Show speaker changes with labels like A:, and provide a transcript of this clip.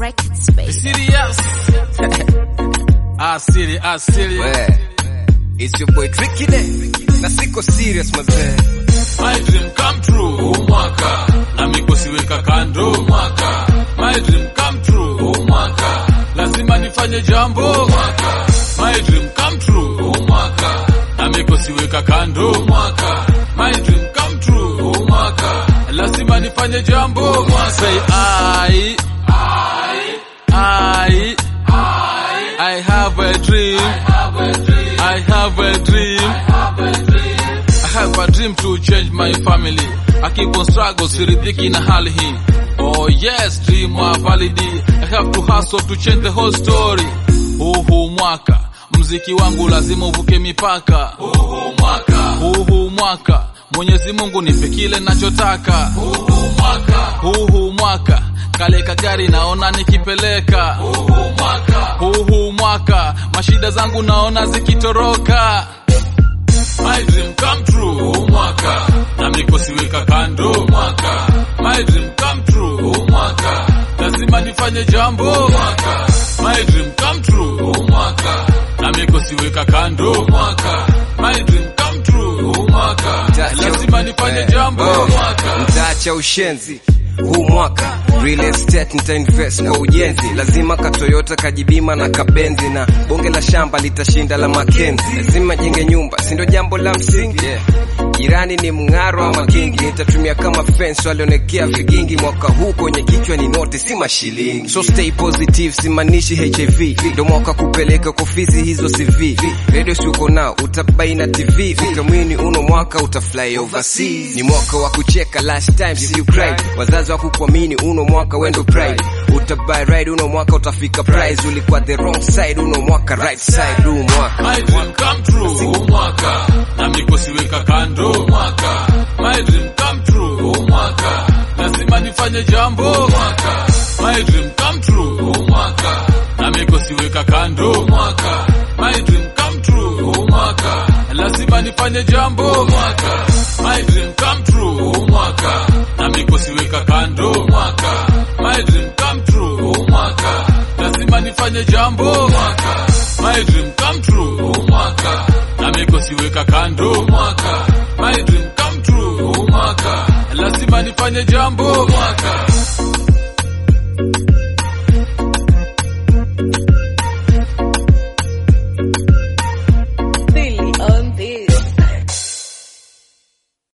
A: Records, baby.
B: Serious. Asili, asili.
C: We, it's your boy Tricky there. Na siko serious mazee.
B: My dream come true huu mwaka na mikosi weka kando huu mwaka. My dream come true huu mwaka lazima nifanye jambo mwaka. My dream come true huu mwaka na mikosi weka kando huu mwaka. My dream come true huu mwaka lazima nifanye jambo mwaka. Say I, I, I, I have a dream. I have a dream. I have a dream to change my family. I keep on struggle, siridhiki na hali hii. Oh yes, dream are valid. I have to hustle to change the whole story. Huu huu mwaka mziki wangu lazima uvuke mipaka. Huu huu mwaka, huu huu mwaka Mwenyezi Mungu nipe kile nachotaka. Huu huu mwaka, huu huu mwaka kale kagari naona nikipeleka. Huu huu mwaka, huu huu mwaka mashida zangu naona zikitoroka. My dream come true huu mwaka na mikosi weka kando huu mwaka. My dream come true huu mwaka lazima nifanye jambo mwaka. My dream come true huu mwaka na mikosi weka kando huu mwaka. My dream come true huu mwaka lazima nifanye jambo
C: Oh,
B: mwaka.
C: Mtaacha ushenzi huu mwaka real estate nita invest kwa ujenzi lazima ka Toyota kajibima na kabenzi na bonge la shamba litashinda la Makenzi lazima jenge nyumba si ndio jambo la msingi yeah. jirani ni mng'aro ama kingi nitatumia kama fence walionekea vigingi mwaka huu kwenye kichwa ni noti si mashilingi so stay positive simanishi HIV ndio mwaka kupeleka kwa ofisi hizo CV radio si uko nao utabaina TV ukamwini uno mwaka utafly overseas ni mwaka wa kucheka last time see you cry wazazi wa kukuamini uno mwaka wendo pride utabuy ride uno mwaka utafika prize ulikuwa the wrong side uno mwaka right side huu mwaka
B: My dream come true huu mwaka na mikosi weka kando huu mwaka. My dream come true huu mwaka lazima nifanye jambo mwaka. My dream come true huu mwaka na mikosi weka kando huu mwaka. My dream come true huu mwaka lazima nifanye jambo mwaka. My dream come true huu mwaka na mikosi weka kando huu mwaka. My dream come true huu mwaka lazima nifanye jambo mwaka. My dream come true huu mwaka na mikosi weka kando huu mwaka. My dream come true huu mwaka lazima nifanye jambo mwaka.